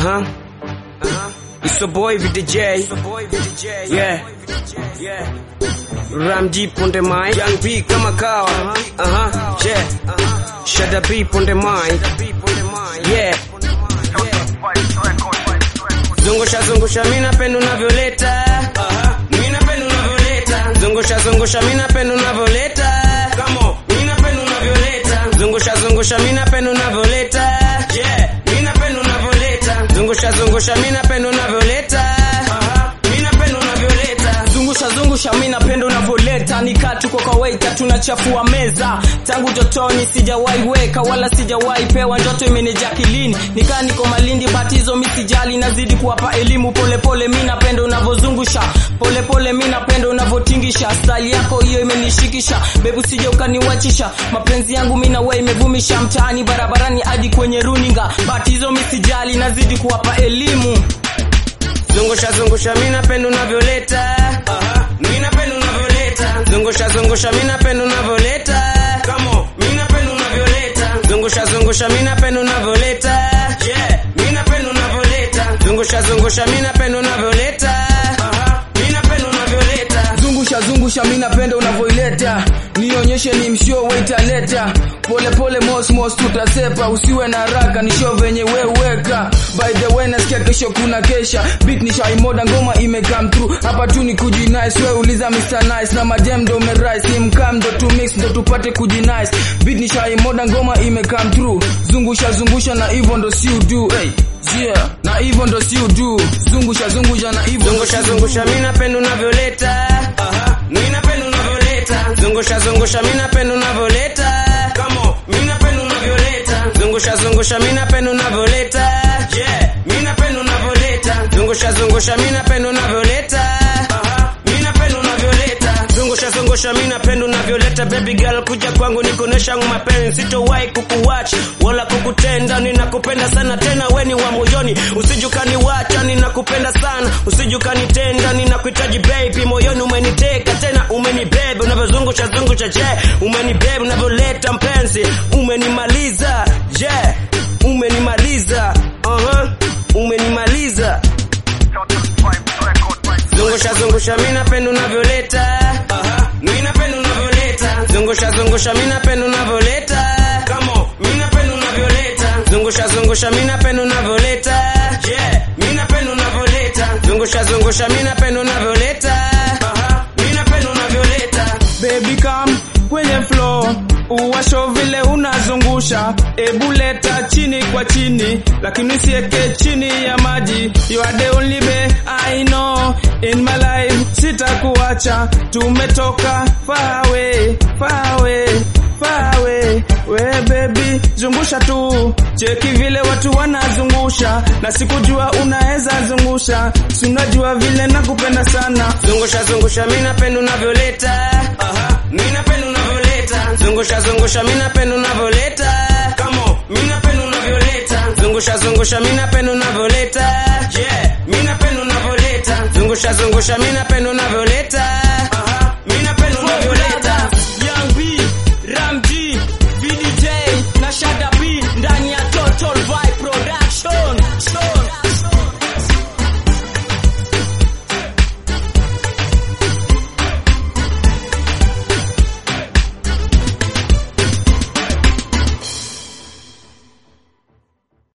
huh. Uh-huh. It's your boy VDJ. Yeah. Yeah. Ram deep on the mic. Young B kama kawa. Uh-huh. Yeah. Shada beep on the mic. Yeah. Zungusha zungusha mimi napenda unavyoleta. Mimi napenda unavyoleta. Zungusha zungusha mimi napenda unavyoleta. Come on. Mimi napenda unavyoleta. Zungusha zungusha mimi napenda unavyoleta. Yeah. Mimi napenda unavyoleta. Zungusha zungusha mimi napenda unavyoleta. Mimi napenda unavyoleta. zungusha zungusha mi napenda unavyoleta nikaa tuko kwa waita tunachafua meza tangu totoni sijawahi weka wala sijawahi pewa ndoto imenija kilini nikaa niko malindi batizo mi sijali nazidi kuwapa elimu polepole mi napenda unavyozungusha polepole mi napenda unavyotingisha style yako hiyo imenishikisha bebu sija ukaniwachisha mapenzi yangu mi nawe imevumisha mtaani barabarani hadi kwenye runinga batizo mi sijali nazidi kuwapa elimu Zungusha zungusha mimi napenda unavyoleta. Mimi napenda unavyoleta. Zungusha zungusha mimi napenda unavyoleta. Come on. Mimi napenda unavyoleta. Zungusha zungusha mimi napenda unavyoleta. Yeah. Mimi napenda unavyoleta. Zungusha zungusha mimi napenda unavyoleta. Mimi napenda unavyoleta. zungusha zungusha mi napenda unavyoileta nionyeshe ni msho waitaleta polepole mosmos tutasepa usiwe na haraka ni show venye weweka by the way nasikia kesho kuna kesha beat ni shaimoda ngoma imecome through hapa tu ni kujinice we uliza Mr. Nice na madem ndo merise ni mkam ndo tu mix ndo tupate kujinice beat ni shaimoda ngoma imecome through zungusha zungusha na hivyo ndo si udu hey, yeah na hivyo ndo si udu zungusha zungusha na hivyo ndo Zungusha si zungusha mimi napenda unavyoleta. Mimi napenda unavyoleta. Zungusha zungusha mimi napenda unavyoleta. Come on. Mimi napenda unavyoleta. Zungusha zungusha mimi napenda unavyoleta. Yeah. Mimi napenda unavyoleta. Zungusha zungusha mimi napenda unavyoleta. Mimi napenda unavyoleta. Zungusha zungusha mimi napenda unavyoleta baby girl kuja kwangu nikuonesha mapenzi sitowahi kukuwatch wala kukutenda ninakupenda sana tena weni wa moyoni usijukani wacha ninakupenda sana usijukanitenda ninakuhitaji baby moyoni umeniteka tena umenibebe unavyozungusha zungusha je umenibebe unavyoleta mpenzi umenimaliza je umenimaliza uh-huh. umenimaliza Zungusha zungusha mimi napenda unavyoleta. Mimi napenda unavyoleta. Zungusha zungusha mimi napenda unavyoleta. Come on. Mimi napenda unavyoleta. Zungusha zungusha mimi napenda unavyoleta. Yeah. Mimi napenda unavyoleta. Zungusha zungusha mimi napenda unavyoleta. Mimi napenda unavyoleta. baby come kwenye flow uwasho vile unazungusha ebu leta chini kwa chini lakini sieke chini ya maji you are the only babe I know in my life sitakuacha tumetoka far away far away far away we baby zungusha tu cheki vile watu wanazungusha na sikujua unaweza zungusha sunajua vile nakupenda sana Zungusha zungusha mimi napenda unavyoleta. Mimi napenda unavyoleta. Zungusha zungusha mimi napenda unavyoleta. Come on. Mimi napenda unavyoleta. Zungusha zungusha mimi napenda unavyoleta. Yeah. Mimi napenda unavyoleta. Zungusha zungusha mimi napenda unavyoleta.